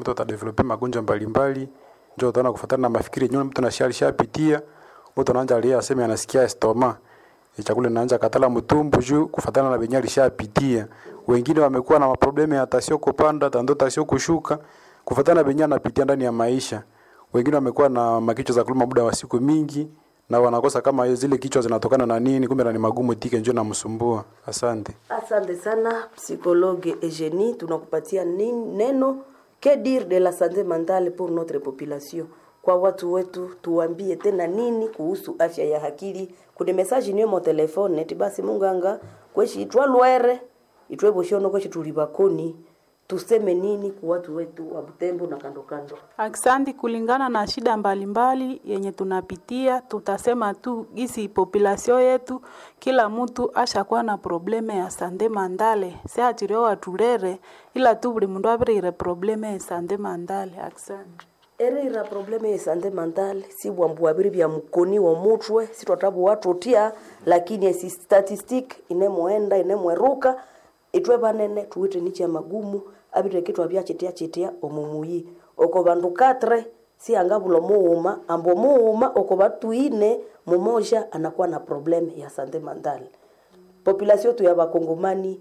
mtu atadevelope magonjwa mbalimbali njo utaona kufuatana na mafikiri yenyewe mtu nashia alishapitia mtu anaanza alia aseme anasikia estoma E, chakula inaanza katala mtumbu juu kufuatana na venye alishapitia wengine wamekuwa na maproblemu ya tasio kupanda tando tasio kushuka kufuatana na venye anapitia ndani ya maisha wengine wamekuwa na makichwa za kuluma muda wa siku mingi na wanakosa kama zile kichwa zinatokana na nini kumbe na ni magumu tike njo namsumbua asante Asante sana psychologue Eugenie, tunakupatia nin- neno que dire de la santé mentale pour notre population. Kwa watu wetu tuambie tena nini kuhusu afya ya akili. Kuna message niyo mo telefone eti basi munganga kweshi itwa lwere itwe boshono kweshi tulibakoni tuseme nini kwa watu wetu wa Butembo na kando kando. Aksanti, kulingana na shida mbalimbali yenye tunapitia, tutasema tu gisi populasio yetu, kila mtu ashakuwa na probleme ya sande mandale seachirio waturere ila tu buli mundu abirire probleme ya sande mandale. Aksanti. erira probleme ya sante mentale si bwambu abiri bya mukoni wa mutwe si twatabu watu tia lakini esi statistic inemwenda inemweruka itwe banene tuwite ni cha magumu abire kitwa bya chitia chitia omumuyi oko bandu katre si angabulo muuma ambo muuma oko batu ine mumoja anakuwa na probleme ya sante mentale population yetu ya bakongomani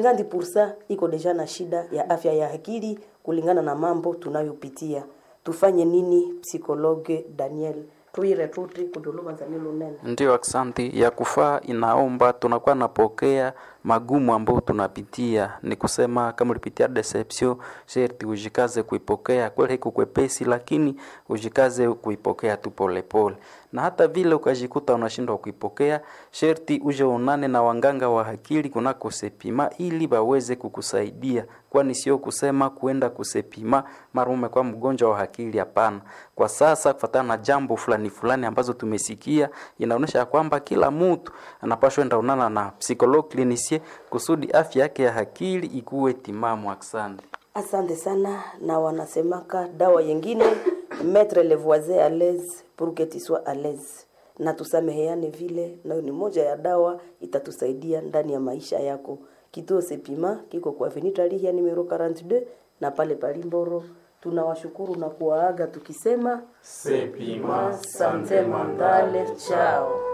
50% iko deja na shida ya afya ya akili kulingana na mambo tunayopitia tufanye nini psikologe daniel tuire tuti kudulubanzanilo nene Ndiyo, aksanti. Ya kufaa inaomba tunakuwa napokea magumu ambayo tunapitia, ni kusema kama ulipitia deception, sherti ujikaze kuipokea. Kweli haiko kwepesi, lakini ujikaze kuipokea tu polepole, na hata vile ukajikuta unashindwa kuipokea, sherti uje unane na wanganga wa akili kunako sepima, ili waweze kukusaidia, kwani sio kusema kuenda kusepima mara umekuwa mgonjwa wa akili. Hapana, kwa sasa kufatana na jambo fulani fulani ambazo tumesikia, inaonyesha ya kwamba kila mtu anapaswa enda unana na psychologue clinicien kusudi afya yake ya akili ikuwe timamu. Asante. asante sana na wanasemaka dawa yengine mettre le voisin à l'aise pour que tu sois à l'aise na tusameheane vile nayo ni moja ya dawa itatusaidia ndani ya maisha yako kituo sepima kiko kwa venitali ya numero 42 na pale palimboro tunawashukuru na kuwaaga tukisema Sepima sante mandale chao